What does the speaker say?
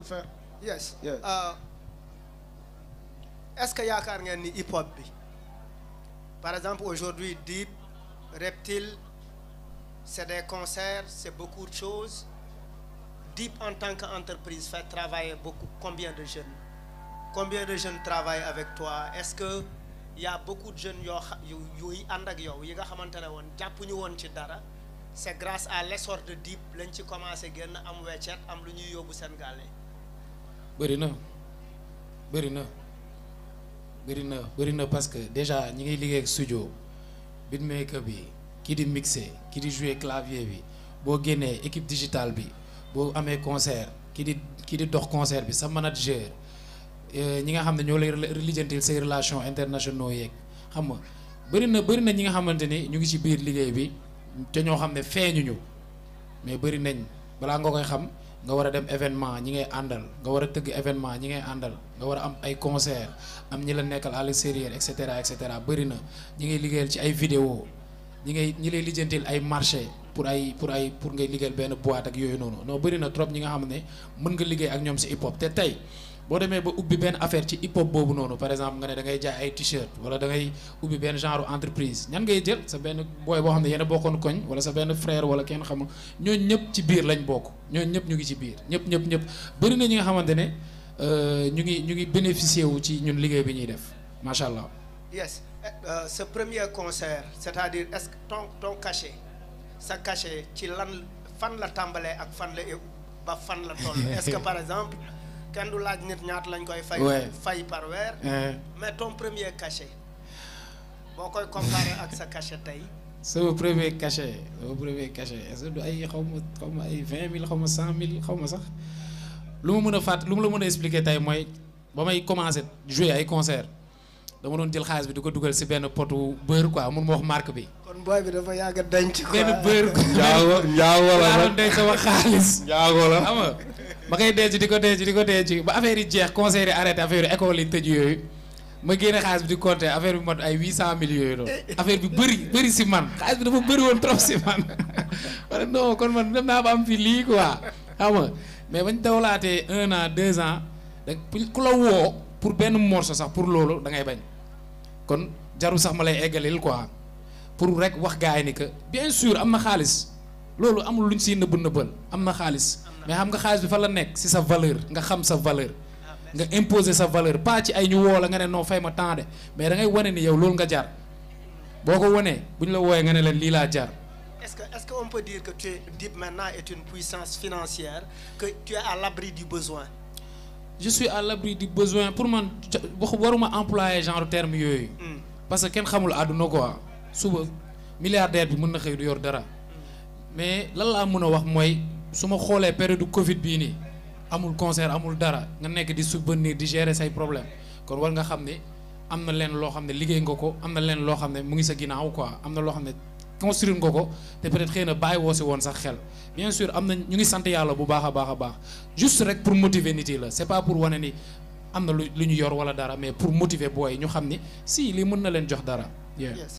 Enfin, yes Yeah. Uh, est-ce que yaakaar ngeen ni hip hop bi par exemple aujourd'hui Dip Reptile c'est des concerts c'est beaucoup de choses Dip en tant qu'entreprise fait travailler beaucoup combien de jeunes combien de jeunes travaillent avec toi est-ce que y a beaucoup de jeunes yoo xa yu yuy ànd ak yow yi nga xamante ne woon jàppuñu woon ci dara c'est grâce à l'essor de Dip lañ ci commencé génn am weccet am lu ñuy yóbbu seen gàlle bëri na bëri na bëri na bëri na parce que déjà ñi ngay liggéey ak studio beatmaker bi kii di mixer kii di jouer clavier bi boo génnee équipe digitale bi boo amee concert kii di kii di dox concert bi sa manager ñi nga xam ne ñoo lay lijjantil say relations internationaux yeeg xam nga bëri na bëri na ñi nga xamante ni ñu ngi ci biir liggéey bi te ñoo xam ne feeñuñu mais bëri nañ balaa nga koy xam nga war a dem événement ñi ngay àndal nga war a tëgg événement ñi ngay àndal nga war a am ay concert am ñi la nekkal à l'extérieur et cetera et cetera bëri na ñi ngay liggéeyal ci ay vidéo ñi ngay ñi lay lijjantil ay marché pour ay pour ay pour ngay liggéeyal benn boîte ak yooyu noonu non bëri na trop ñi nga xam ne mën nga liggéey ak ñoom si hip hop te tey boo demee ba ubbi benn affaire ci hip hop boobu noonu par exemple nga ne da ngay jaay ay t-shirt wala da ngay ubbi benn genre entreprise ñan ngay jël sa benn booy boo xam ne yéen a bokkoon koñ wala sa benn frère wala kenn xamul ñooñu ñëpp ci biir lañ bokk ñooñu ñëpp ñu ngi ci biir ñëpp ñëpp ñëpp bëri na ñi nga xamante ne ñu ngi ñu ngi bénéficier wu ci ñun liggéey bi ñuy def macha allah. yes euh, ce premier concert c'est-à-dire est-ce que ton ton cachet sa cachet ci lan fan la tàmbalee ak fan la ba fan la toll est-ce que par exemple kenn du laaj nit ñaata lañ koy fay Ouais. fay par weer mais ton premier cachet boo koy comparer ak sa cachet tey sama premier cachet sama premier cachet est-ce que du ay xaw ma xaw ma ay vingt mille xaw ma cent mille xaw ma sax lu ma mën a fàtt lu ma la mën a expliquer tey mooy ba may commencer jouer ay concert dama doon jël xaalis bi di ko dugal ci benn potu beurre quoi mun ma wax marque bi. kon booy bi dafa yàgg a denc quoi benn beurre. njaago njaago la laa doon nag denc sama xaalis. njaago la xam nga ma koy denc di ko denc di ko denc ba affaire yi jeex concert yi arrêté affaire yi école yi tëj yooyu ma génne xaalis bi di compter affaire bi mot ay huit cent mille yooyu noonu affaire bi bëri bëri si man xaalis bi dafa bëri woon trop si man wala non kon man dem naa ba am fi lii quoi xam nga mais bañ dawlaatee un an deux ans da ku la woo pour benn morceau sax pour loolu da ngay bañ kon jarul sax ma lay eggalil quoi pour rek wax gars yi ni que bien sûr am na xaalis loolu amul luñ siy nëbb nëbbal am na xaalis mais xam nga xaalis bi fa la nekk si sa valeur nga xam sa valeur nga imposer sa valeur pas ci ay ñu woo la nga ne non fay ma temps de mais da ngay wane ni yow loolu nga jar boo ko wanee bu ñu la wooyee nga ne leen lii laa jar est-ce que est-ce qu'on peut dire que tu es Dip maintenant est une puissance financière que tu es à l'abri du besoin je suis à l'abri du besoin pour man ca- wax waruma employer genre terme yooyu Hmm. parce que kenn xamul àdduna quoi suba milliardaire bi mën na xëy du yor dara mais lan laa mën a wax mooy su ma xoolee période Covid bii nii amul concert amul dara nga nekk di subvenir di gérer say problème kon war nga xam ne am na leen loo xam ne liggéey nga ko am na leen loo xam ne mu ngi sa ginnaaw quoi am na loo xam ne construire nga ko te peut-être xëy na bàyyi woo si woon sax xel bien sûr am na ñu ngi sant yàlla bu baax a baax a baax juste rek pour motiver nit yi la c'est pas pour wane ni am na lu lu ñu yor wala dara mais pour motiver booy ñu xam ni si lii mën na leen jox dara. yeah. yes